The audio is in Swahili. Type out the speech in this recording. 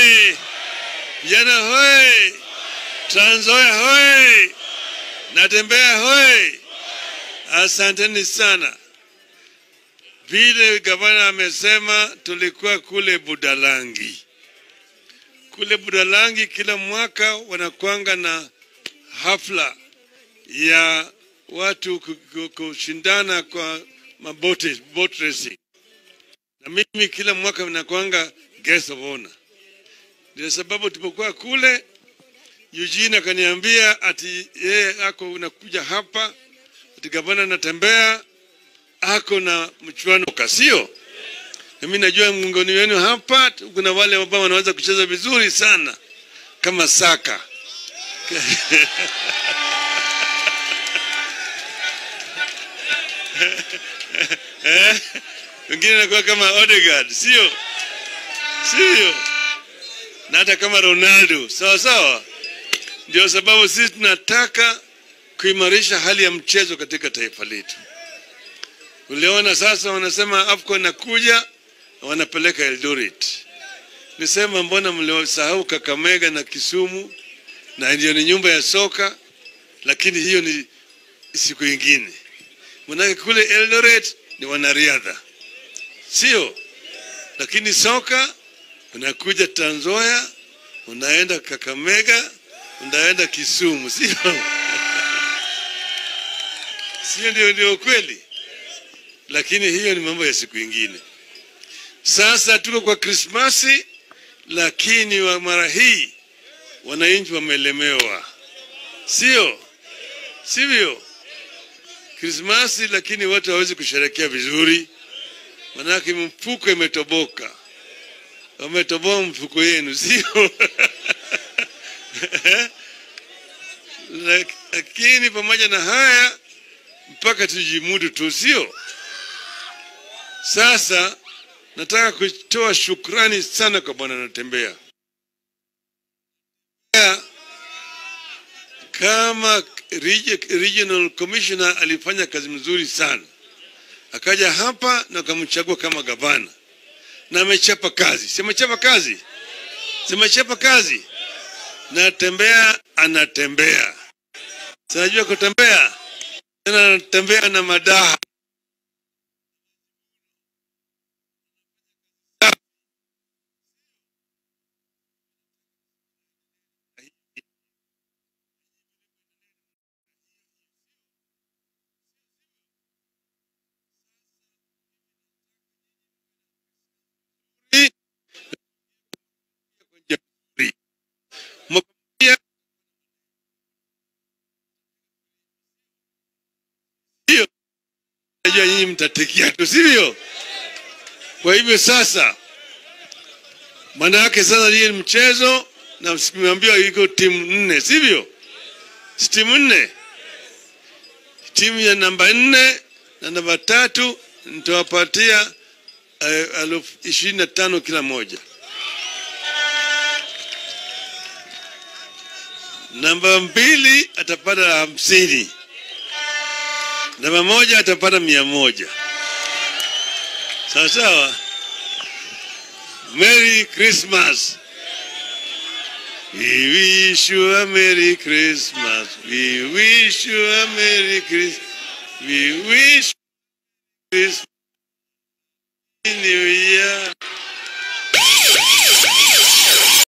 hoye! Vijana hoye! Trans Nzoia hoye! Natembea hoye! Asanteni sana. Vile gavana amesema, tulikuwa kule Budalangi. Kule Budalangi kila mwaka wanakwanga na hafla ya watu ku- ku- kushindana kwa mabote, boat racing, na mimi kila mwaka nakwanga guest of honor. Ndio sababu tulipokuwa kule, Eugene akaniambia ati yeye ako unakuja hapa, ati gavana anatembea ako na mchuano kasio. Na mimi najua miongoni wenu hapa kuna wale ambao wanaweza kucheza vizuri sana kama saka Eh? wengine nakuwa kama Odegaard, sio sio, na hata kama Ronaldo, sawa sawa. Ndio sababu sisi tunataka kuimarisha hali ya mchezo katika taifa letu. Uliona sasa wanasema AFCON inakuja, wanapeleka Eldoret. Nisema mbona mliosahau Kakamega na Kisumu, na ndio ni nyumba ya soka, lakini hiyo ni siku ingine. Manake kule Eldoret ni wanariadha, sio? Lakini soka unakuja Trans Nzoia, unaenda Kakamega, unaenda Kisumu, sio? Sio ndio? Ndio kweli, lakini hiyo ni mambo ya siku ingine. Sasa tuko kwa Krismasi, lakini wa mara hii wananchi wamelemewa, sio sivyo? Krismasi, lakini watu hawezi kusherekea vizuri, manake mfuko imetoboka. Wametoboa mfuko yenu, sio? Lak- Lakini pamoja na haya, mpaka tujimudu tu, sio? Sasa nataka kutoa shukrani sana kwa Bwana Natembea kama regi- regional commissioner alifanya kazi mzuri sana, akaja hapa na akamchagua kama gavana na amechapa kazi. Si amechapa kazi? Si amechapa kazi? Natembea anatembea, sinajua kutembea tena, anatembea na madaha Mkia- hiyo najua nyinyi mtatikia tu, sivyo? Kwa hivyo sasa, maana yake sasa hii ni mchezo na mmeambiwa iko timu nne, sivyo? Si timu nne, timu ya namba nne na namba tatu nitawapatia eh, elfu ishirini na tano kila moja. Namba mbili atapata hamsini, namba moja atapata mia moja. Sawa sawa. Merry Christmas. We wish you a Merry Christmas. We wish you a Merry Christmas. We wish Christmas New Year.